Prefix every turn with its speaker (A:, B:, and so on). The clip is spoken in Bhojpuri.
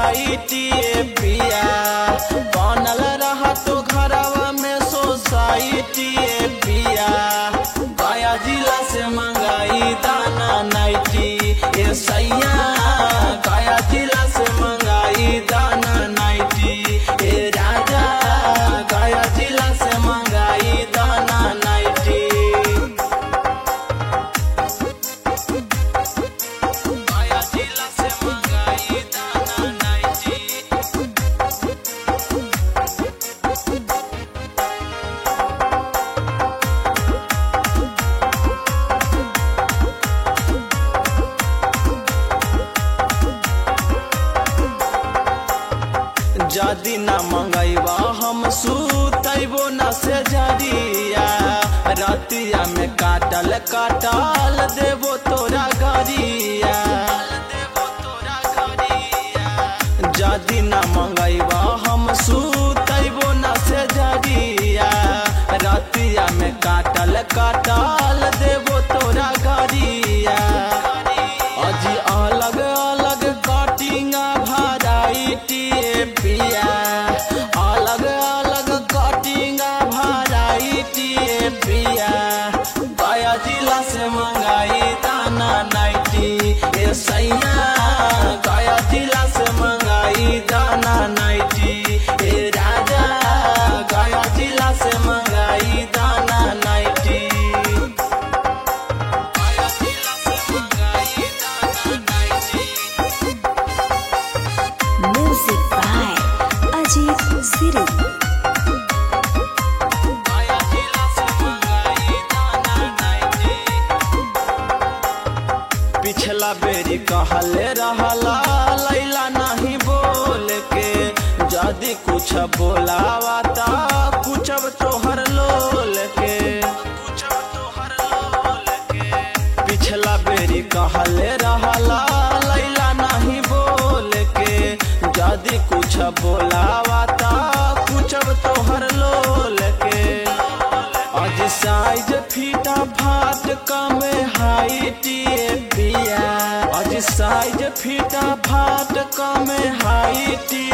A: सोसाइटी पिया बनल रहा तो घरवा में सोसाइटी पिया गया जिला से मंगाई दाना नाइटी ए सैया गया जिला से मंगाई दाना नाइटी ए राजा गया जिला से मंगाई दाना नाइटी गया जिला से मंगाई दाना नाइटी जदि न मंगैबा हम सुतैबो न से जरिया रतिया में काटल काटल देबो तोरा गरिया जदि न मंगैबा हम सुतैबो न से जरिया रतिया में काटल काटल देबो तोरा गरिया अजी अलग अलग कटिंग भराइटी पिया अलग अलग कटिंग भराइटी पिया गया जिला से मंगाई दाना नाइटी ए सैया गया जिला से मंगाई दाना नाइटी ए राजा गया जिला से मंगाई दाना नाइटी गया जिला से मंगाई दाना nightie
B: Music by Ajit Siri.
A: Gaya जिला से मंगाई दाना नाइटी पिछला बेरी कहले रहला लैला नहीं बोल के जदि कुछ बोलावा ता कुछ तोहर लोल के पिछला बेरी कहले रहला लैला नहीं बोल के जदि कुछ बोलावा ता कुछ तोहर लोल के आज साइज फीटा फाट कम हाइट बिया आज साइज फीटा फाट कम हाइट